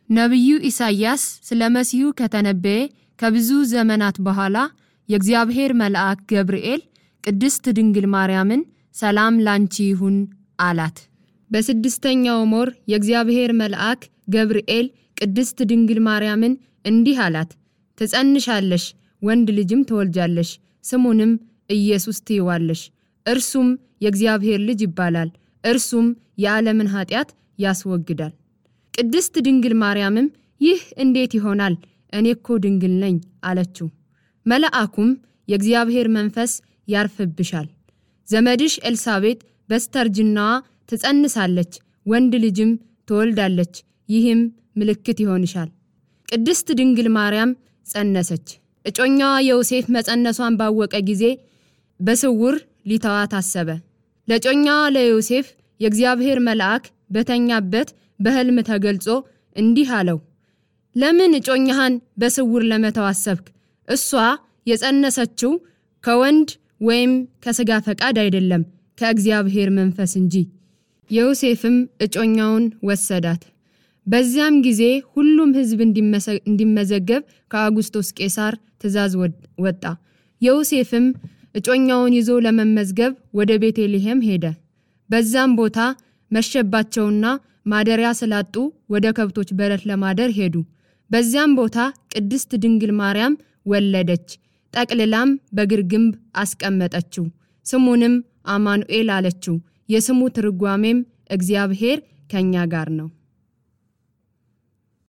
ነቢዩ ኢሳይያስ ስለ መሲሁ ከተነበየ ከብዙ ዘመናት በኋላ የእግዚአብሔር መልአክ ገብርኤል ቅድስት ድንግል ማርያምን ሰላም ላንቺ ይሁን አላት። በስድስተኛውም ወር የእግዚአብሔር መልአክ ገብርኤል ቅድስት ድንግል ማርያምን እንዲህ አላት፣ ትጸንሻለሽ፣ ወንድ ልጅም ትወልጃለሽ፣ ስሙንም ኢየሱስ ትይዋለሽ። እርሱም የእግዚአብሔር ልጅ ይባላል። እርሱም የዓለምን ኃጢአት ያስወግዳል። ቅድስት ድንግል ማርያምም ይህ እንዴት ይሆናል? እኔ እኮ ድንግል ነኝ አለችው። መልአኩም የእግዚአብሔር መንፈስ ያርፍብሻል፣ ዘመድሽ ኤልሳቤጥ በስተርጅናዋ ትጸንሳለች፣ ወንድ ልጅም ትወልዳለች፣ ይህም ምልክት ይሆንሻል። ቅድስት ድንግል ማርያም ጸነሰች። እጮኛዋ ዮሴፍ መጸነሷን ባወቀ ጊዜ በስውር ሊተዋት አሰበ። ለጮኛዋ ለዮሴፍ የእግዚአብሔር መልአክ በተኛበት በሕልም ተገልጾ እንዲህ አለው፣ ለምን እጮኛህን በስውር ለመተው አሰብክ? እሷ የጸነሰችው ከወንድ ወይም ከሥጋ ፈቃድ አይደለም ከእግዚአብሔር መንፈስ እንጂ። ዮሴፍም እጮኛውን ወሰዳት። በዚያም ጊዜ ሁሉም ሕዝብ እንዲመዘገብ ከአጉስቶስ ቄሳር ትእዛዝ ወጣ። ዮሴፍም እጮኛውን ይዞ ለመመዝገብ ወደ ቤተልሔም ሄደ። በዛም ቦታ መሸባቸውና ማደሪያ ስላጡ ወደ ከብቶች በረት ለማደር ሄዱ። በዚያም ቦታ ቅድስት ድንግል ማርያም ወለደች። ጠቅልላም በግርግምብ አስቀመጠችው። ስሙንም አማኑኤል አለችው። የስሙ ትርጓሜም እግዚአብሔር ከኛ ጋር ነው።